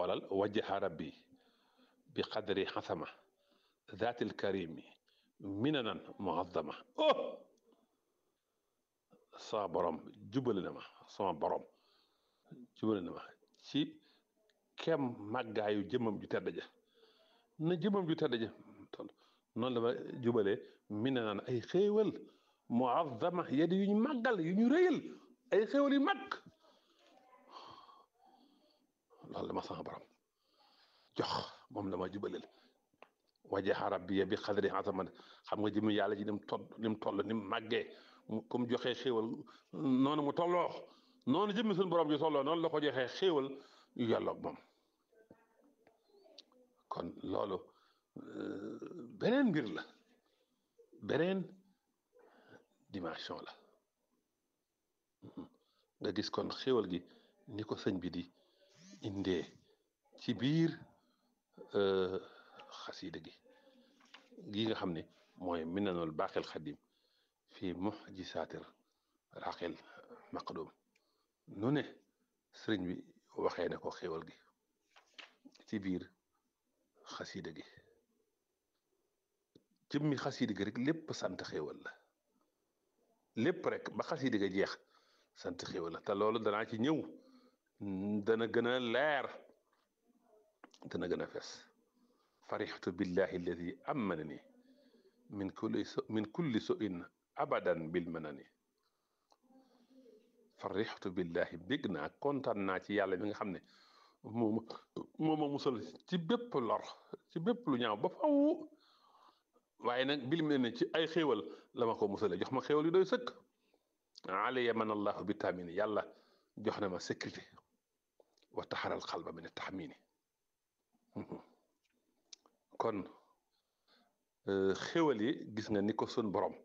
xoolal wajjaha rabbi bi qadri xasama zaatil karimi minanan muazzama oh sama borom jubale na ma sama borom jubale na ma ci kem màggaayu jëmmam ju tedd ja na jëmmam ju tedd ja noonu la ma jubalee minanan ay xéewal muazzama yedi yu ñu màggal yu ñu rëyal ay xéewal yu mag loolu la ma sama borom jox moom la ma jubaleel wajaha rabbiya bi xadri asaman xam nga jëmi yàlla ji ni mu toll ni mu toll ni mu màggee comme joxee xéewal noonu mu tolloo noonu jëmmi suñu borom ji tolloo noonu la ko joxee xéewal yu yàlloog moom kon loolu beneen mbir la beneen dimension la nga gis kon xéewal gi ni ko sëñ bi di indee ci biir xasiida gi gi nga xam ne mooy minanul baaxil xadim fii muxjisaatir raqil maqdum nu ne sëriñ bi waxee na ko xéewal gi ci biir xasiida gi jëmmi xasiida gi rek lépp sant xéewal la lépp rek ba xasiida ga jeex sant xéewal la te loolu danaa ci ñëw dana gën a leer dana gën a fes farixtu billahi alladi amanani min kulli min kulli suin abadan bil manani farixtu billahi bég naa kontaan naa ci yàlla mi nga xam ne moom moo ma musal ci bépp lor ci bépp lu ñaaw ba faw waaye nag bil mel ne ci ay xéewal la ma ko musale jox ma xéewal yu doy sëkk alaya man allahu bi taamini yàlla jox na ma sécurité wa taxaral xalba min taxmini kon xéwal yi gis nga ni ko sun borom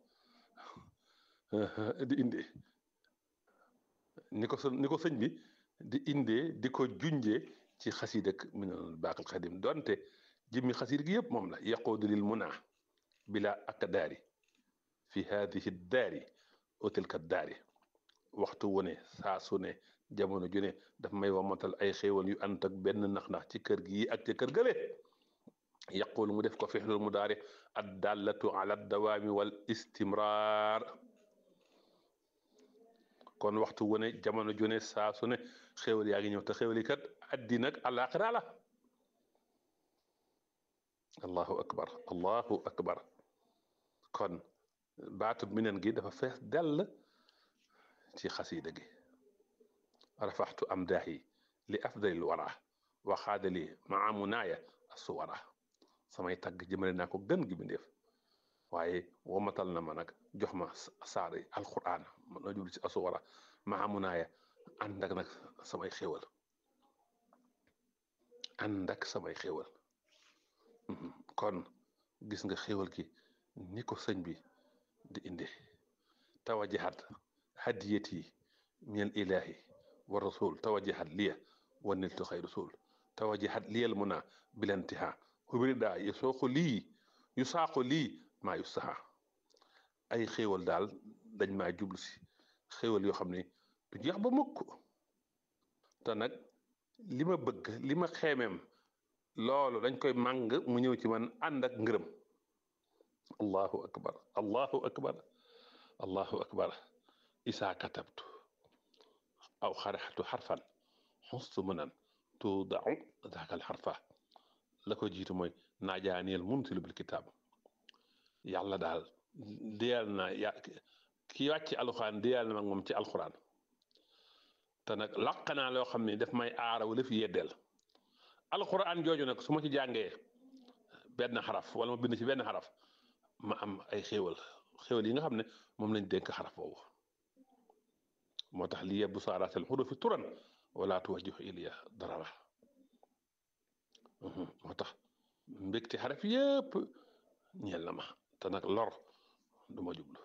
di indee ni ko sun ni ko sëñ bi di indee di ko junjee ci xasiid ak minanul baaqil xadim donte jëmmi xasiid gi yëpp moom la yaquudu lil muna bila ak daari fi haadihi daari o tilka daari waxtu wu ne saa su ne jamono ju ne daf may wamatal ay xéewal yu ànd ak benn nax-nax ci kër gi ak ci kër gële yaqul mu def ko fixlul mu daari ad dallatu ala dawaami wal istimrar kon waxtu wu ne jamono ju ne saa su ne xéewal yaa ngi ñëw te xéewal yi kat addina ak àllaaxira la allahu akbar allahu akbar kon baatu minen gi dafa fees dell ci xasiida gi rafaxtu am daahi li afdalil wara waxaadali maa munaaya assuwara samay tagg jëmale naa ko gën gi bindeef waaye womatal na ma nag jox ma saari alquran man na jublu ci assuwara maa munaaya ànd ak nag samay xéwal ànd ak samay xéwal kon gis nga xéwal gi ni ko sëñ bi di inde tawajahat hadiyati min ilahi wa rasul tawajahat liya wa niltu xay rasul tawajahat liyal muna bilantiha ubirida yu sooxu lii yu saaqu lii maa yu saxa ay xéewal daal dañ maa jublu si xéewal yoo xam ne du jeex ba mukk te nag li ma bëgg li ma xeemeem loolu dañ koy màng mu ñëw ci man ànd ak ngërëm allahu akbar allahu akbar allahu akbar isaa katabtu aw xaraxtu xarfan xustu mënan tuudau daakal xarfa la ko jiitu mooy naajaaniyel muntilu bil kitaab yàlla daal diyal na ya ki wàcc alxuraan diyal na mag moom ci alxuraan te nag laq naa loo xam ne daf may aara wala fi yeddeel alxuraan jooju nag su ma ci jàngee benn xaraf wala ma bind ci benn xaraf ma am ay xéewal xéewal yi nga xam ne moom lañ dénk xaraf boobu moo tax li yebbu saaraatal xurufi turan wala tuwajjihu iliya darara moo tax mbégte xaraf yépp ñeel na ma te nag lor du ma jublu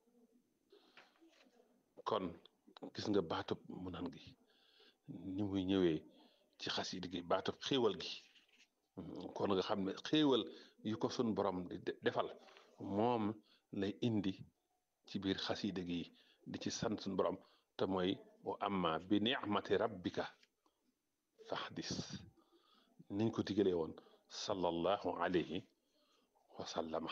kon gis nga baatub mu nan gi ni muy ñëwee ci xasida gi baatub xéewal gi kon nga xam ne xéewal yu ko sun borom di defal moom lay indi ci biir xasida gi di ci sant sun borom te mooy wa amma bi ni'mati rabbika fahdis niñ ko digalee woon sallallahu alayhi wa sallama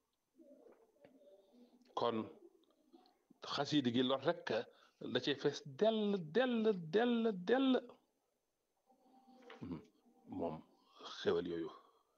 kon xasiidi gi lor rek la cay fees dell dell dell dell moom xewal yooyu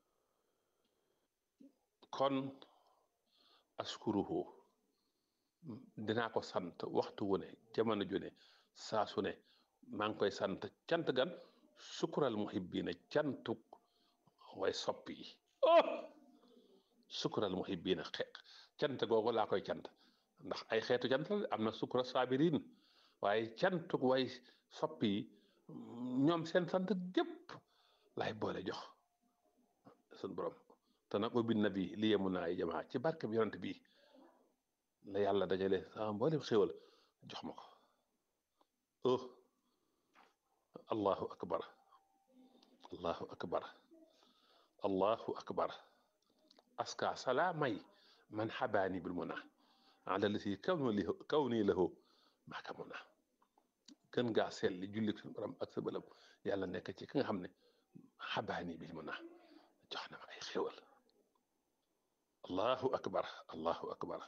kon askuruhu dinaa ko sant waxtu wu ne jamono ju ne saa su ne maa ngi koy sant cant gan sukural muhibbiina cantuk way sopp yi oh sukural muhibbiina xe cant googu laa koy cant ndax ay xeetu cant la am na sukura saabiriin waaye cantuk way sopp yi ñoom seen sant gépp lay boole jox sun borom te nag ubbi na bi li yemu naa ay jamaa ci barke bi yonent bi la yàlla dajale sama mboolem xéwal jox ma ko oh allahu akbar allahu akbar allahu akbar aska salaamay man xabaani bil muna ala lati kaw ni kaw nii lahu maaka muna gën ngaa selli julli suñu borom ak sa bëlam yàlla nekk ci ki nga xam ne xabaani bil muna jox na ma ay xéwal allahu akbar allahu akbar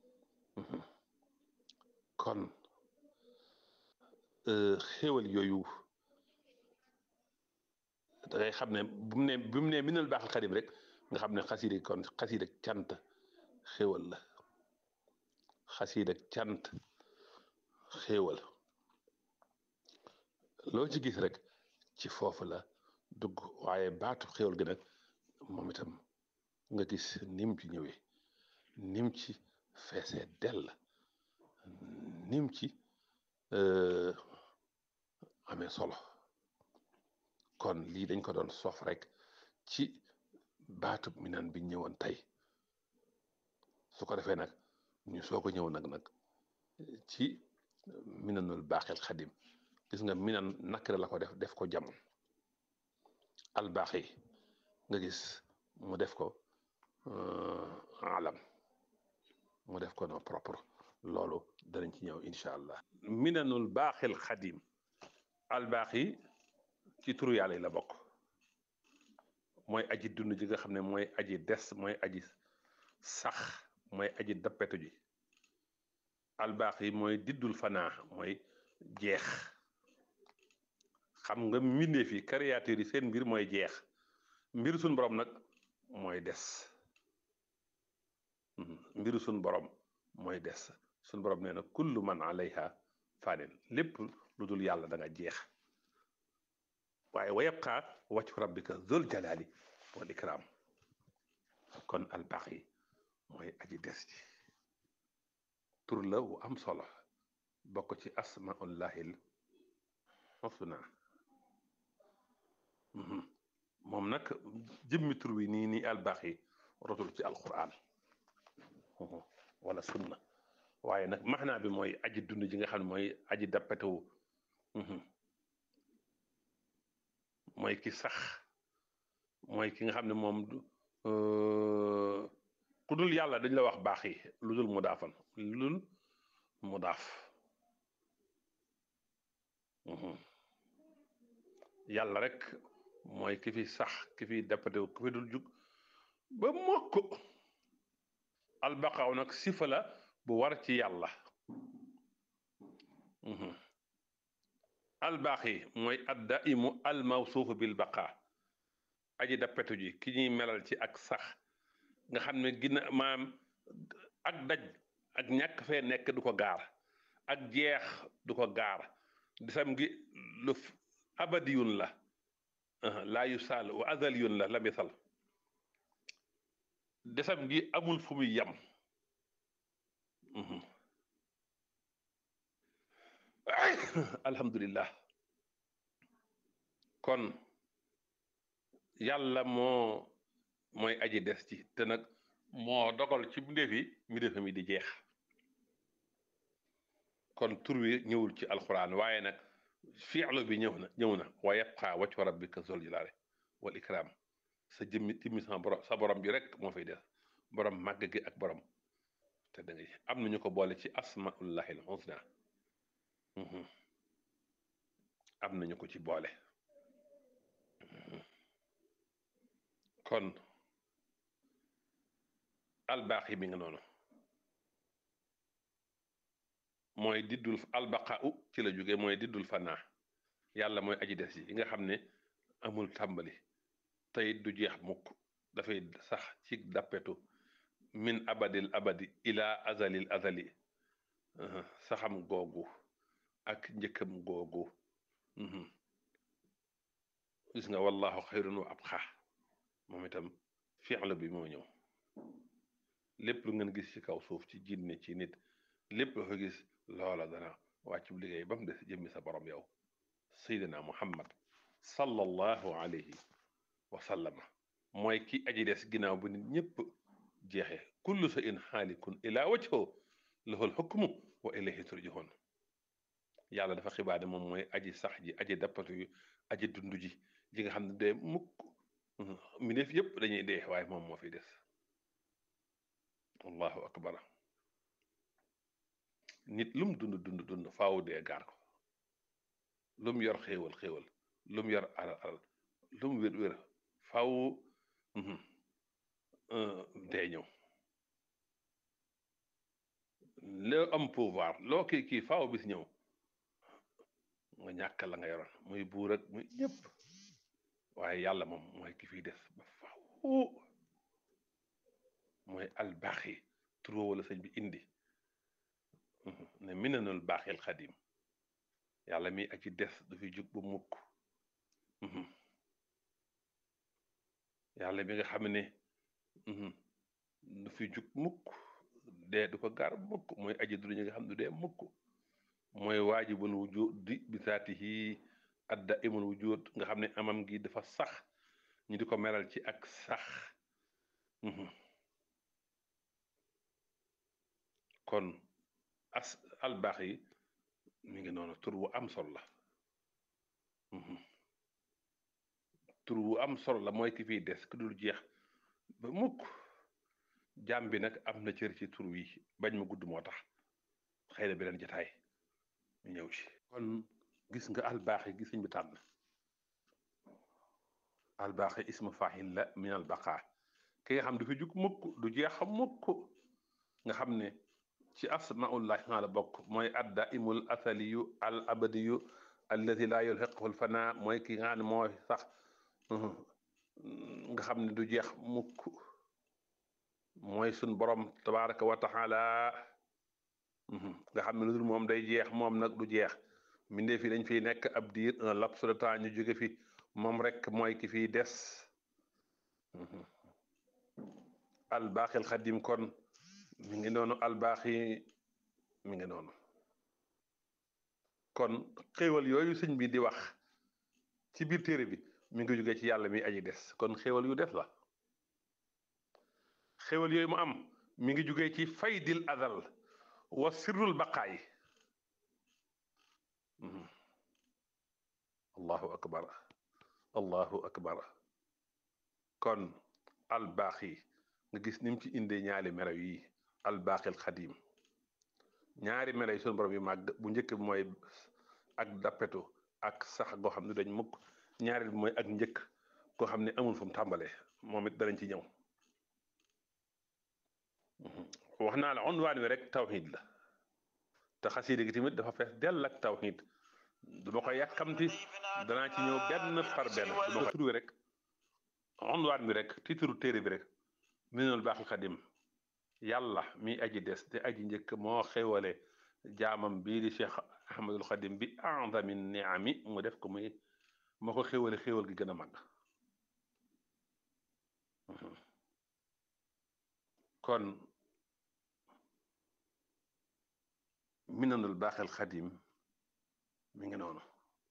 kon xéwal yooyu da ngay xam ne bu mu ne bu mu ne minal baaxal xadim rek nga xam ne xasiida kon xasiida cant xéwal la xasiida cant xéwal loo ci gis rek ci foofu la dugg waaye baatu xéwal gi nag moom itam nga gis nim ci ñëwee nim ci feesee dell nim ci amee solo kon lii dañ ko doon sof rek ci baatub minan bi ñëwoon tey su ko defee nag ñu soo ko ñëw nag nag ci minanul baaxil xadim gis nga minan nakira la ko def def ko jam albaaxi nga gis mu def ko alam mu def ko non propre loolu danañ ci ñëw incha allah minanul baaxil xadim albaaxi ci turu yàlla yi la bokk mooy aji dund ji nga xam ne mooy aji des mooy aji sax mooy aji dappetu ji albaaxi mooy diddul fanaa mooy jeex xam nga mbindeef yi créature yi seen mbir mooy jeex mbiru suñ borom nag mooy des mbiru suñ borom mooy des suñ borom nee na kullu man alayha fanin lépp lu dul yàlla da nga jeex waaye wa yabqa wajhu rabbika zul jalali wal ikram kon albaqi mooy aji des ji tur la wu am solo bokk ci asmaullahil husna moom nag jëmmi tur wi nii nii albaqi rotul ci alquran wala sunna waaye nag maxnaa bi mooy aji dund ji nga xam ne mooy aji dappetewu mooy ki sax mooy ki nga xam ne moom ku dul yàlla dañ la wax baax yi lu dul mu daafan lu dul mu daaf yàlla rek mooy ki fi sax ki fi dappetewu ki fi dul jug ba mokk albaqaaw nag sifa la bu war ci yàlla albaaxi mooy adda imu almawsuufu bil baqa aji dappetu ji ki ñuy melal ci ak sax nga xam ne gina maam ak daj ak ñàkk fee nekk du ko gaar ak jeex du ko gaar disam gi lu abadiyun la laa yu saal wa azaliyun la la misal desam gi amul fu muy yam alhamdulillah kon yàlla moo mooy aji des ci te nag moo dogal ci mbindeef yi mbindeefam yi di jeex kon tur wi ñëwul ci alxuraan waaye nag fi'lu bi ñëw na ñëw na wa yabqa wajhu rabbika zul jalaali wal ikram sa jëmmi timmi sa borom sa borom bi rek moo fay des borom màgg gi ak borom te da ngay am nañu ko boole ci asmaullahil husna am nañu ko ci boole kon albaax yi mi nga noonu mooy diddul albaqa u ci la jóge mooy diddul fanaa yàlla mooy aji des yi nga xam ne amul tàmbali tey du jeex mukk dafay sax ci dappetu min abadil abadi ila azalil azali saxam googu ak njëkkam googu gis nga wallahu xayrun wa abqa moom itam fi'l bi moo ñëw lépp lu ngeen gis ci kaw suuf ci jinne ci nit lépp lu ko gis loola dana wàccu liggéey ba mu des jëmmi sa borom yow sayyidina muhammad sallallahu alayhi wa sallama mooy ki aji des ginnaaw bu nit ñëpp jeexe kullu shay'in xaalikun ila wajhu lahul hukmu wa ilayhi turjaxoon yàlla dafa xibaade moom mooy aji sax ji aji dappatu yu aji dund ji ji nga xam ne dee mukk mbindeef yëpp dañuy dee waaye moom moo fi des allahu akbar nit lum dund dund dund faaw dee gaar ko lum yor xéewal xéewal lum yor alal alal lum wér wér faaw dee ñëw loo am pouvoir loo kii kii faaw bis ñëw nga ñàkk la nga yoroon muy buur ak muy ñëpp waaye yàlla moom mooy ki fiy des ba faaw mooy albaaxi turoo wala sëñ bi indi ne minanul baaxil xadim yàlla mi ak ci des du fi jug ba mukk yàlla mi nga xam ne du fi jug mukk dee du ko gaar mukk mooy aji du ñi nga xam ne du dee mukk mooy waajibul wujudi bi saatihi adda imul wujud nga xam ne amam gi dafa sax ñu di ko meral ci ak sax kon as albaax yi mi ngi noonu tur wu am solo la tur wu am solo la mooy ki fiy des ku dul jeex ba mukk jaam bi nag am na cër ci tur wi bañ ma gudd moo tax xëy na beneen jataay ñu ñëw ci kon gis nga albaax yi gisuñ bi tànn albaax yi ismu fahil la min albaqa ki nga xam du fi jug mukk du jeex mukk nga xam ne ci asmaullahi la bokk mooy adda imul asaliyu al abadiyu alladi laa yulhiquhu l fana mooy ki nga xam ne mooy sax nga xam ne du jeex mukk mooy sun borom tabaraka wa taala nga xam ne lu dul moom day jeex moom nag du jeex mbindee fi dañ fiy nekk ab diir un laps de temps ñu jóge fi moom rek mooy ki fiy des albaaxil xadim kon mi ngi noonu albaax yi mi ngi noonu kon xéewal yooyu sëñ bi di wax ci biir téere bi mi ngi jóge ci yàlla mi aji des kon xéewal yu des la xéewal yooyu mu am mi ngi jóge ci faydil azal wa sirrul baqaay allahu akbar allahu akbar kon albaax yi nga gis ni mu ci indee ñaari melaw yi albaaxil xadim ñaari melaw yi sunu borom yu màgg bu njëkk bi mooy ak dappetu ak sax goo xam ne dañ mukk ñaari bi mooy ak njëkk goo xam ne amul fu mu tàmbalee moom it danañ ci ñëw wax naa la unwaan wi rek tawxiid la te xasiida gi tamit dafa fees dell ak tawxiid duma ko yàkkamti danaa ci ñëw benn par benn duma ko tur wi rek unwaan bi rek titre téere bi rek minul baaxil xadim yàlla mi aji des te aji njëkk moo xewale jaamam bii di cheikh ahmadul xadim bi a'zami niami mu def ko muy moo ko xewale xewal gi gën a mag kon minanul baaxil xadim mi ngi noonu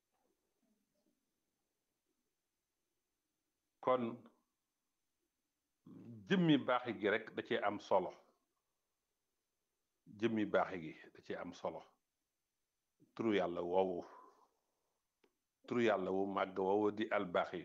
kon jëmmi baaxi gi rek da cee am solo jëmmi baaxi gi da cee am solo turu yàlla woowu turu yàlla wu màgg woowu di al baaxi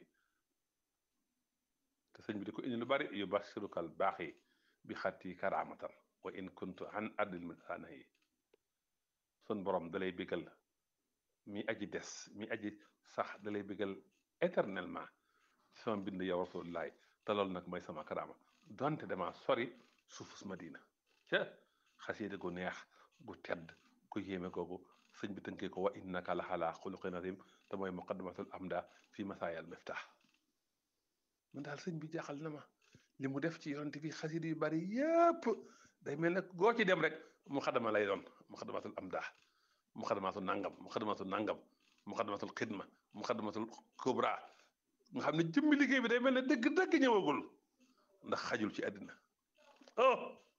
te sëñ bi di ko indi lu bari yu basiruka al baaxi bi xatti karaamatan wa in kuntu an addil misaana yi sun borom dalay bégal mi aji des mi aji sax dalay bégal éternellement ci sama mbind yow rasulullahi te loolu nag mooy sama karaama donte dama sori suufus Madina ca xasida gu neex gu tedd gu yéeme googu sëñ bi tënkee ko wa innaka la xalaa xuluqin azim te mooy muqaddamatul amda fi masaayal miftah man daal sëñ bi jaaxal na ma li mu def ci yonent bi xasida yu bari yépp day mel ne goo ci dem rek mu xadama lay doon mu xadamatul amda mu xadamatul nangam mu xadamatul nangam mu xadamatul xidma mu xadamatul kubra nga xam ne jëmmi liggéey bi day mel ne dëgg-dëgg ñëwagul ndax xajul ci àddina oh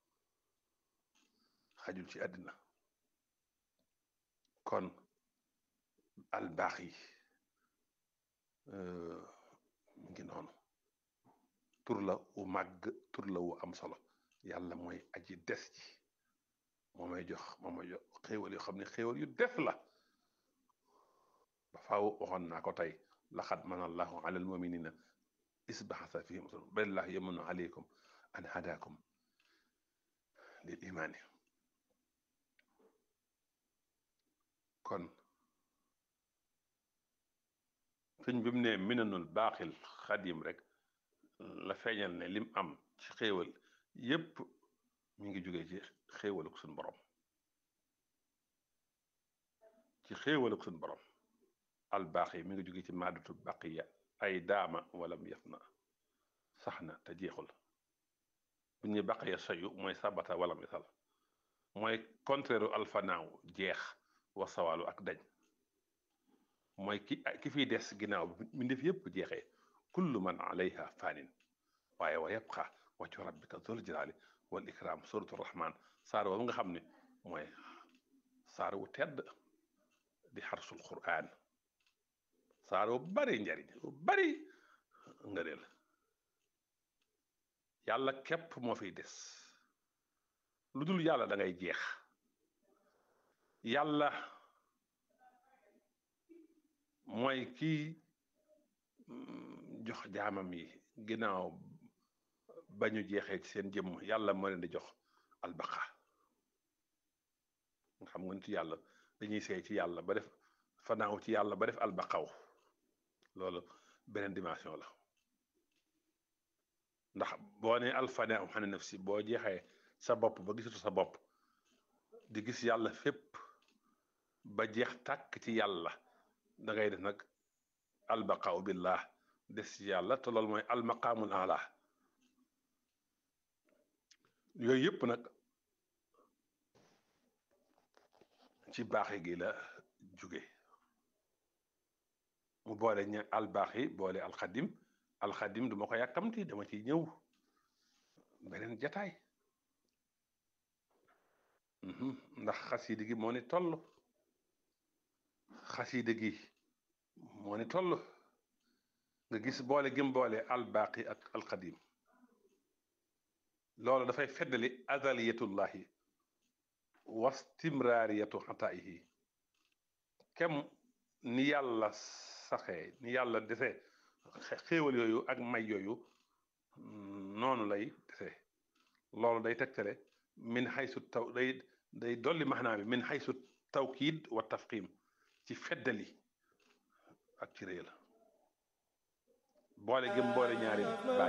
xajul ci àddina kon albaax yi mu ngi noonu tur la wu màgg tur la wu am solo yàlla mooy aji des ji moo may jox moo may jox xéewal yoo xam ne xéewal yu des la ba faaw waxoon naa ko tey laqad mana allahu ala almuminina isbaxasa fihim rasul balillahu yamunu alaykum an hadakum lil imaani kon sëñ bi mu ne minanul baaxil xadim rek la feeñal ne lim am ci xéewal yépp mi ngi jógee ci xéewaluk suñ borom ci xéewaluk suñ borom al baaxi mi ngi jógee ci maadatu baqiya ay daama walam yaf na sax na te jeexul bu ñuy baqiya sayu mooy sabata walam yasal mooy contraire alfanaaw jeex wa sawaalu ak dañ mooy ki ki fiy des ginnaaw bi mbindeef yépp jeexee kullu man alayha fanin waaye wa yabqa waccu rabbika zul jalaali wal ikram suratu rahman saar woowu nga xam ne mooy saar wu tedd di xarsul quraan saar wu bari njariñ wu bari ngëneel yàlla képp moo fiy des lu dul yàlla da ngay jeex yàlla mooy kii jox jaamam yi ginnaaw ba ñu jeexee ci seen jëmm yàlla moo leen di jox albaqa nga xam nga nit yàlla dañuy seey ci yàlla ba def fanaaw ci yàlla ba def albaqaw loolu beneen dimension la ndax boo ne alfanaaw xane nafsi boo jeexee sa bopp ba gisatu sa bopp di gis yàlla fépp ba jeex tàkk ci yàlla da ngay def nag albaqaaw billah des ci yàlla te loolu mooy almaqaamul ala yooyu yëpp nag ci baaxe gi la jóge mu boole ña albaaxi boole alxadim alxadim duma ko yàkkamti dama ci ñëw beneen jataay ndax xasida gi moo ni toll xasida gi moo ni toll nga gis boole gim boole albaqi ak alqadim loolu dafay feddali azaliyatullahi wastimraariyatu xataayihi kem ni yàlla saxee ni yàlla dese xéewal yooyu ak may yooyu noonu lay dese loolu day tegtale min xaysu taw day day dolli maxnaa bi min xaysu tawkiid wa tafqim ci feddali ak ci réy la boole gëm boole ñaari baat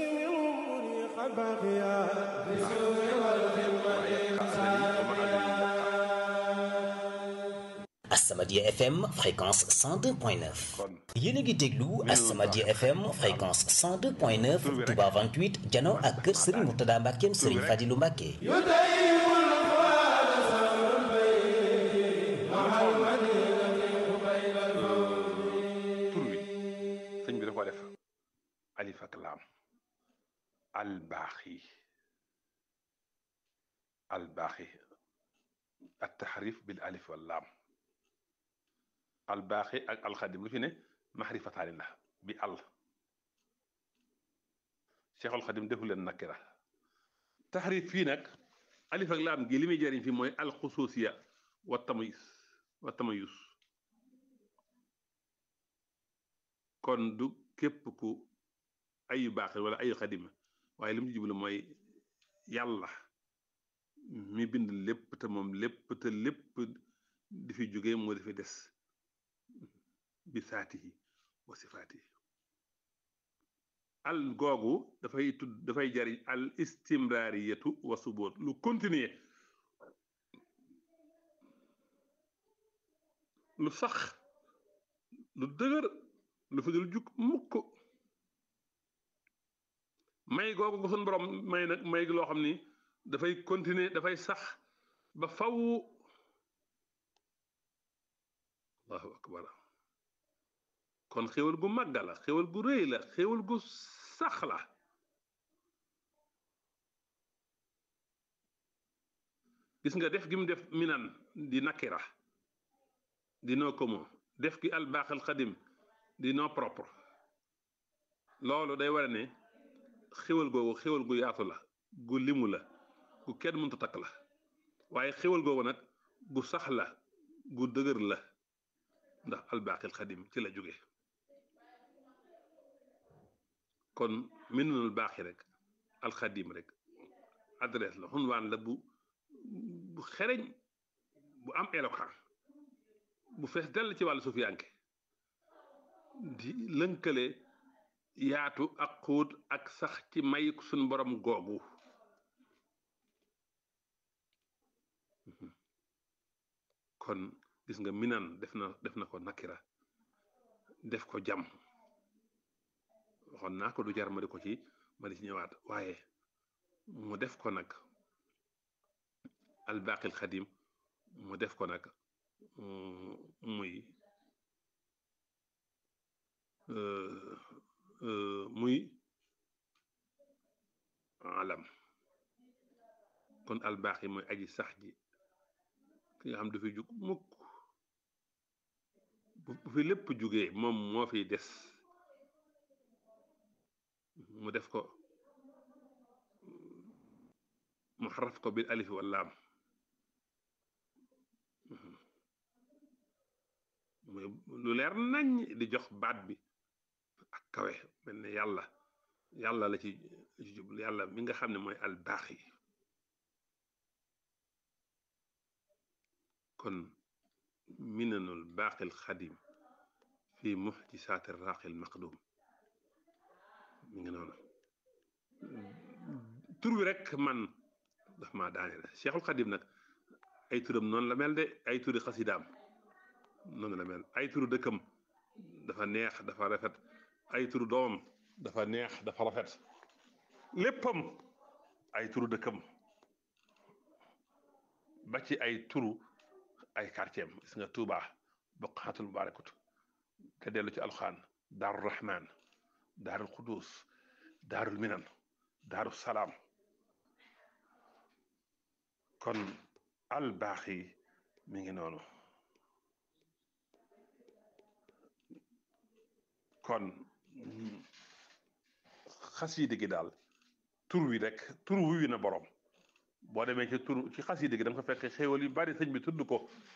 As-Samadiyya FM fréquence 102.9 kon yéen a ngi déglu As-Samadiyya FM fréquence 102.9 Touba 28 jano ak kër Serigne Mourtada Mbackeem Serigne Fadilou Mbacke tur wi sëñ bi da ko def alif ak laam albaaxi albaaxi at taxrif bil alif wal laam albaaxi ak alxadim lu fi ne maxrifataani la bi al cheikhul xadim defu leen nakira taxrif fii nag alif ak laam gi li muy jëriñ fii mooy alxusuusiya wa tamayus wa tamayus kon du képp ku ayu baax wala ayu xadima waaye li mu ci jublu mooy yàlla mi bind lépp te moom lépp te lépp di fi jóge moo di fi des bi saatihi wa sifaatihi al googu dafay tudd dafay jariñ al istimraariyatu wa suboot lu continuer lu sax lu dëgër lu fi dul jug mukk may googu ko suñ borom may nag may loo xam ni dafay continuer dafay sax ba faw allahu akbar kon xéwal gu màgga la xéwal gu rëy la xéwal gu sax la gis nga def gi mu def minan di nakira di no commun def gi albaaxal xadim di no propre loolu day wara ne xéwal googu xéwal gu yaatu la gu limu la gu kenn mënta takk la waaye xéwal googu nag gu sax la gu dëgër la ndax albaaxil xadim ci la jóge kon minanul baaxi rek alxadim rek adresse la xunwaan la bu bu xereñ bu am éloquent bu fees dell ci wàllu sufiyanke di lënkale yaatu ak xóot ak sax ci may suñ borom googu kon gis nga minan def na def na ko nakira def ko jam waxoon naa ko du jar ma di ko ci ma di ci ñëwaat waaye mu def ko nag albaqil xadim mu def ko nag muy muy alam kon albaqi mooy aji sax ji ki nga xam du fi jug mukk bu fi lépp jugee moom moo fiy des mu def ko mu xaraf ko bil alif wal laam muy lu leer nañ di jox baat bi ak kawe mel ne yàlla yàlla la ci jublu yàlla mi nga xam ne mooy al baaxi kon minanul baaqil xadim fi muxjisaati raaqil maqdum mi ngi noonu tur wi rek man daf maa daane la cheikhul xadim nag ay turam noonu la mel de ay turi xasidaam noonu la mel ay turu dëkkam dafa neex dafa rafet ay turu doomam dafa neex dafa rafet léppam ay turu dëkkam ba ci ay turu ay quartier am gis nga Tuuba boqaatul mubarakatu te dellu ci alxaan daaru rahman daarul qudus daarul minan daaru salaam kon al baaxi mi ngi noonu kon xasiide gi daal tur wi rek tur wi na borom boo demee ci tur ci xasiide gi da nga ko fekk xéewal yu bari sëñ bi tudd ko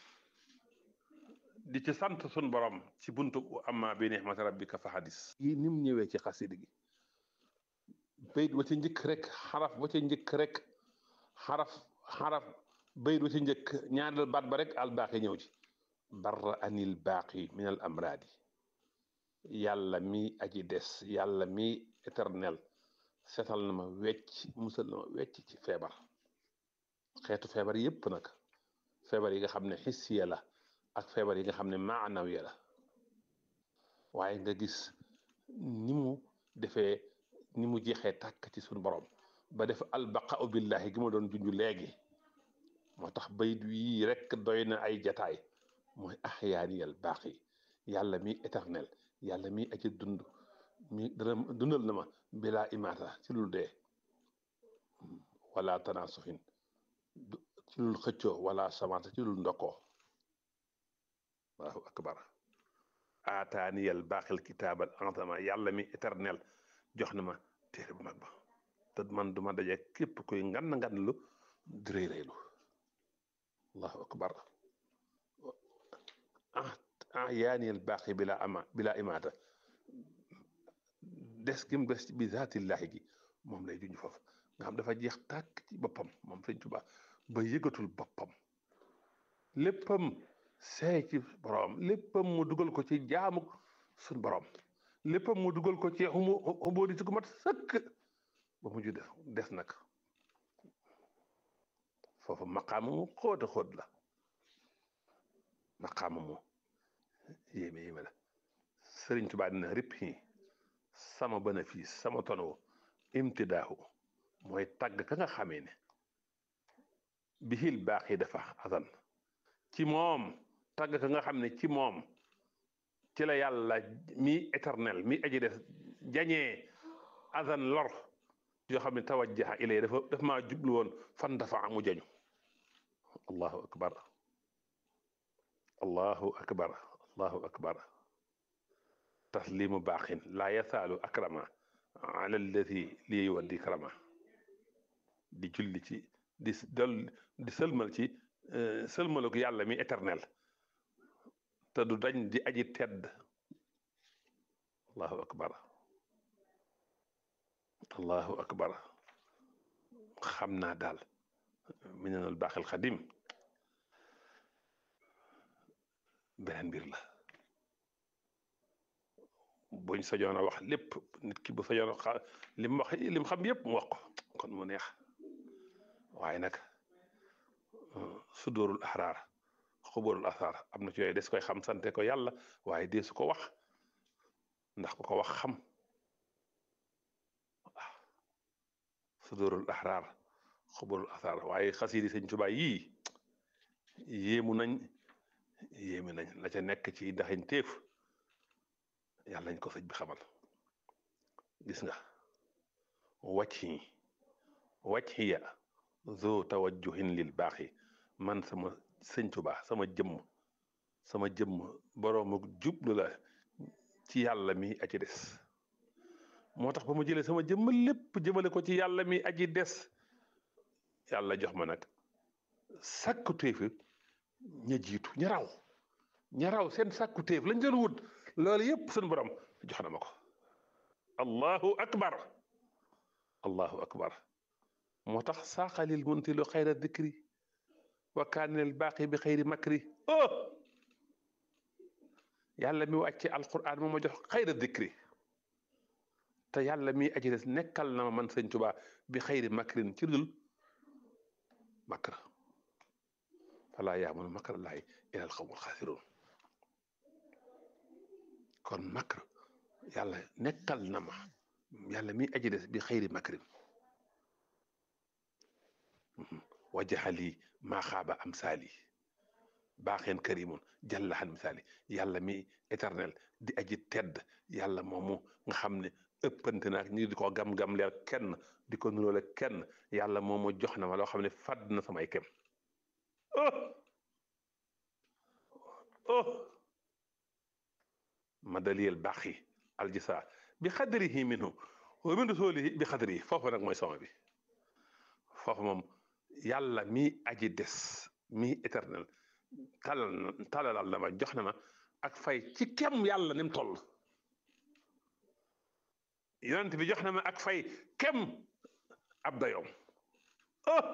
di ci sant sun borom ci buntu amma bi ni'mati rabbika fa hadis yi ni mu ñëwee ci xasiide gi bayit wa ci njëkk rek xaraf wa ci njëkk rek xaraf xaraf bayit wa ci njëkk ñaareel baat ba rek al baaqi ñëw ci barra anil baaqi min al amraadi yàlla mi aji des yàlla mi éternel setal na ma wecc musal na ma wecc ci feebar xeetu feebar yépp nag feebar yi nga xam ne xissiya la ak feebar yi nga xam ne maanawiya la waaye nga gis ni mu defee ni mu jeexee tàkk ci suñu borom ba def albaqau billahi gi ma doon junju léegi moo tax bayit yii rek doy na ay jataay mooy axyaaniyal baaqi yàlla mi éternel yàlla mi aji dund mi dana dundal na ma bilaa imaata ci lul dee wala tanaasuxin ci lul xëccoo wala samaata ci lul ndokkoo allahu akbar aataaniyal baaxil kitaabal antama yàlla mi éternel jox na ma téere bu mag ba te man duma daje képp koy ngan ngan lu di rëy rëylu allahu akbar ah yaaniyal baaxi bila ama bila imaata des gi mu des bi zaatillahi gi moom lay juñ foofu nga xam dafa jeex tàkk ci boppam moom sëñ Tuubaa ba yëgatul boppam léppam seey ci borom léppam mu dugal ko ci jaamu suñ borom léppam mu dugal ko ci xumu xumboodi ci ku mat sëkk ba mujj def des nag foofu maqaama mu xóot a xóot la maqaama mu yéeme yéeme la Sëriñ Tuubaa dina rip yi sama bénéfice sama tono imtidaahu mooy tàgg ka nga xamee ne bihil baax yi dafa asan ci moom tàgg ka nga xam ne ci moom ci la yàlla mi éternel mi aji des jañee asan lor yoo xam ne tawajjaha ilay dafa daf maa jublu woon fan dafa amu jañu allahu akbar allahu akbar allahu akbar taslimu baaxin laa yasaalu akrama ala alladi lii wa dikrama di julli ci di dol di sëlmal ci sëlmalu ko yàlla mi éternel te du dañ di aji tedd allahu akbar allahu akbar xam naa daal minanul baaxil xadim beneen mbir la buñ sañoon a wax lépp nit ki bu sañoon a xa li mu wax li mu xam yëpp mu wax ko kon mu neex waaye nag sudóorul axraar xubóorul axraar am na ci yooyu des koy xam sante ko yàlla waaye dee su ko wax ndax ku ko wax xam waaw sudóorul axraar xubóorul axraar waaye xasiidi sëñ Tuubaa yii yéemu nañ yéemu nañ la ca nekk ci daxañ téef yàlla nañ ko sëñ bi xamal gis nga wàcc yi wàcc ya zo tawajjuhin lil baaxi man sama sëñ Tuubaa sama jëmm sama jëmm boroomu jublu la ci yàlla mi aji des moo tax ba mu jëlee sama jëmm lépp jëmale ko ci yàlla mi aji des yàlla jox ma nag sàkku téefi ña jiitu ña raw ña raw seen sàkku téef lañ doon wut loolu yëpp seen borom jox na ma ko allahu akbar allahu akbar moo tax saaxalil muntilu xayra dikri wa kaanil baaqi bi xayri makri oh yàlla mi wàcce alquran moo ma jox xayra dikri te yàlla mi aji des nekkal na ma man sëñ Tuubaa bi xayri makrin ci dul makr falaa yaamunu makrallaahi ilal qawmul xaasiruun kon makr yàlla nekkal na ma yàlla mi aji des bi xayri makrin wajaxali maa xaaba am saali baaxeen karimun jallaxan misaali yàlla mi éternel di aji tedd yàlla moomu nga xam ne ëppante naak ñi di ko gam-gam leer kenn di ko nuróole kenn yàlla moomu jox na ma loo xam ne fàdd na samay kem oh oh ma daliyel baaxi aljisa bi xadrihi minhu wa min rasulihi bi xadrihi foofu nag mooy sama bi foofu moom yàlla mi aji des mi éternel talal na talalal na ma jox na ma ak fay ci kem yàlla ni mu toll yonent bi jox na ma ak fay kem ab dayoom oh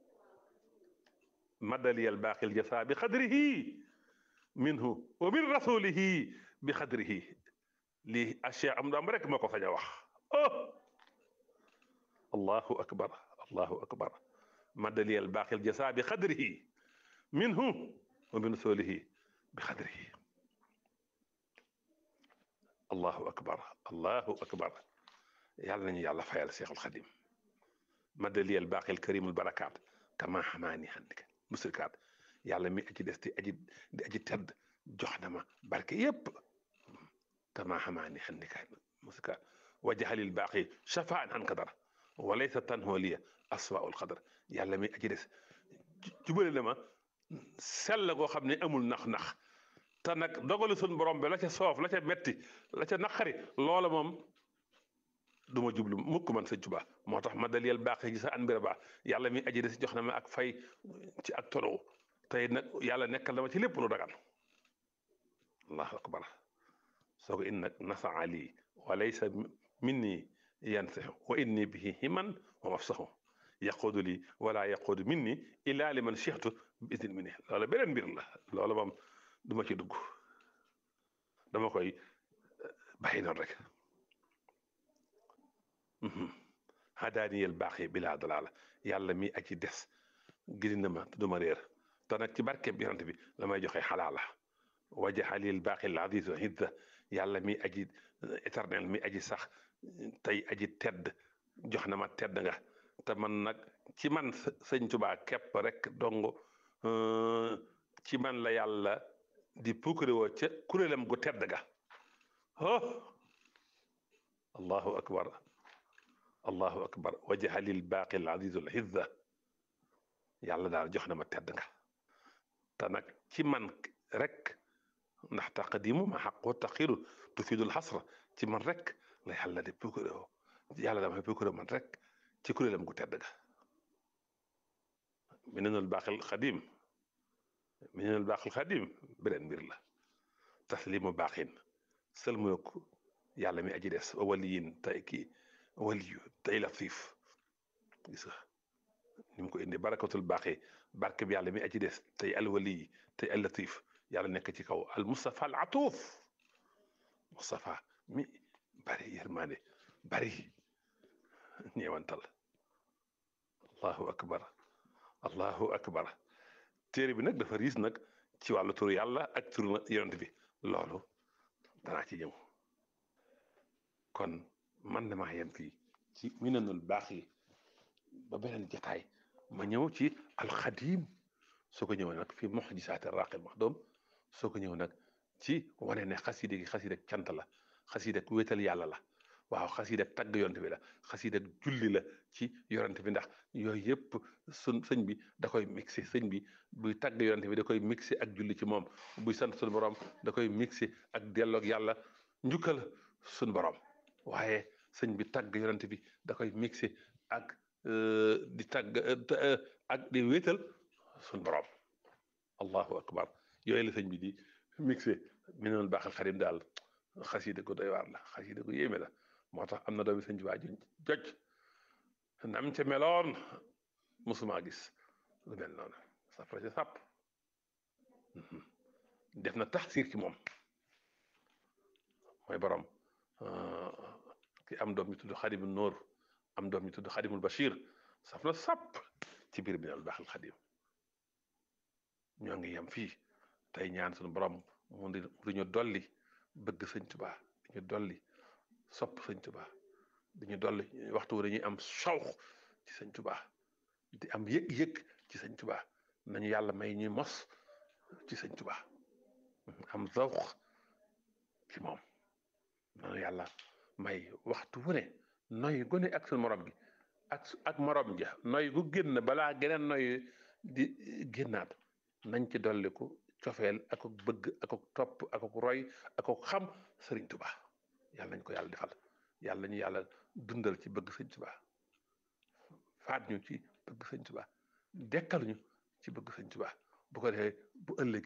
madaliyal baaqil jasa bi xadrihi minhu wa min rasulihi bi xadrihi lii achia am daam rek moo ko sañ a wax oh allahu akbar allahu akbar madaliyal baaqil jasa bi xadrihi minhu wa min rasulihi bi xadrihi allahu akbar allahu akbar yàlla nañu yàlla fayal Seexul Xadim madaliyal baaqil karimul barakaat kama xamaani xandika musrikaat yàlla mi aji des di aji di aji tedd jox na ma barke yépp kama xamaani xandika musrikaat wajaxalil baaqi shafaan an kadar walaysa tanholiya aswaul qadar yàlla mi aji des jubale na ma sell goo xam ne amul nax-nax te nag dogalu suñ borom bi la ca soof la ca metti la ca naqari loola moom du ma jublu mukk man sëñ Tuubaa moo tax ma daliyel baax gi sa an mbira baax yàlla mi aji des jox na ma ak fay ci ak tono tey nag yàlla nekkal na ma ci lépp lu dagan allahu akbar soo ko in nag nasaa lii wa laysa minni yansahu wa inni bihi himan wa mafsahu yaquudu lii wala yaquudu minni illa liman chixtu bi idin minni loolu beneen mbir la loolu moom du ma ci dugg dama koy bàyyi noonu rek hadaaniyel baax yi bilaa dalaala yàlla mi aji des gindi na ma du ma réer te nag ci barkeem yonent bi la may joxe xalaala wajaxalil baaxil aziz hidda yàlla mi aji éternel mi aji sax tey aji tedd jox na ma tedd nga te man nag ci man sëñ Tuubaa képp rek dong ci man la yàlla di puukare woo ca kuréelam gu tedd ga oh allahu akbar allahu akbar wajaxalil baaxil azizul hidda yàlla daal jox na ma tedd nga te nag ci man rek ndax taqdimu ma xaqu taxiru tufidul xasra ci man rek la yàlla di puukare woo yàlla damay puukare man rek ci kuréelam gu tedd ga minenul baaxil xadim minenul baaxil xadim beneen mbir la taslimu baaxin sëlmook yàlla mi aji des waliyin tey kii waliyu tey latif gis nga ni mu ko indi barakatul baaxi barke bi yàlla mi aji des tey alwaliyi tey al latif yàlla nekk ci kaw al Mustafa al atuuf Mustafa mi bari yërmaande bari ñeewantal allahu akbar allahu akbar téere bi nag dafa riis nag ci wàllu turu yàlla ak turu yonent bi loolu danaa ci ñëw kon man damaa yem fii ci minanul baax yi ba beneen jataay ma ñëw ci alxadim soo ko ñëw nag fi muxjisaati raqil maxdum soo ko ñëw nag ci wane ne xasida gi xasida cant la xasida ku wéetal yàlla la waaw xasida tagg yonent bi la xasida julli la ci yonent bi ndax yooyu yëpp sun sëñ bi da koy mixé sëñ bi buy tagg yonent bi da koy mixé ak julli ci moom buy sant suñu borom da koy mixé ak delloog yàlla njukkal suñu borom waaye sëñ bi tagg yonent bi da koy mixé ak di tagg ak di wéetal suñu borom allahu akbar yooyu la sëñ bi di mixé mi noonu baaxal xadim daal xasida ko doy waar la xasida ko yéeme la moo tax am na doomi sëñ Tuubaa ju joj nam ca meloon musuma gis lu mel noonu safra ci sàpp def na taxsiir ci moom mooy borom ki am doom ñu tudd xadimul nóor am doom ñu tudd xadimul bachir saf na sàpp ci biir bi nal baaxal xadim ñoo ngi yem fii tey ñaan suñu borom mu di ñu dolli bëgg sëñ Tuubaa di ñu dolli sopp sëñ Tuubaa di ñu dolli waxtu wu dañuy am sawx ci sëñ Tuubaa di am yëg-yëg ci sëñ Tuubaa nañu yàlla may ñuy mos ci sëñ Tuubaa am zawx ci moom nañu yàlla may waxtu wu ne noy gu ne ak suñu morom gi ak ak morom ja noy gu génn balaa geneen noy di génnaat nañ ci dolliku cofeel ak bëgg ak topp ak roy ak xam sëriñ Tuubaa yàlla nañ ko yàlla defal yàlla ñu yàlla dundal ci bëgg sëñ Tuubaa faat ñu ci bëgg sëñ Tuubaa dekkal ñu ci bëgg sëñ Tuubaa bu ko defee bu ëllëg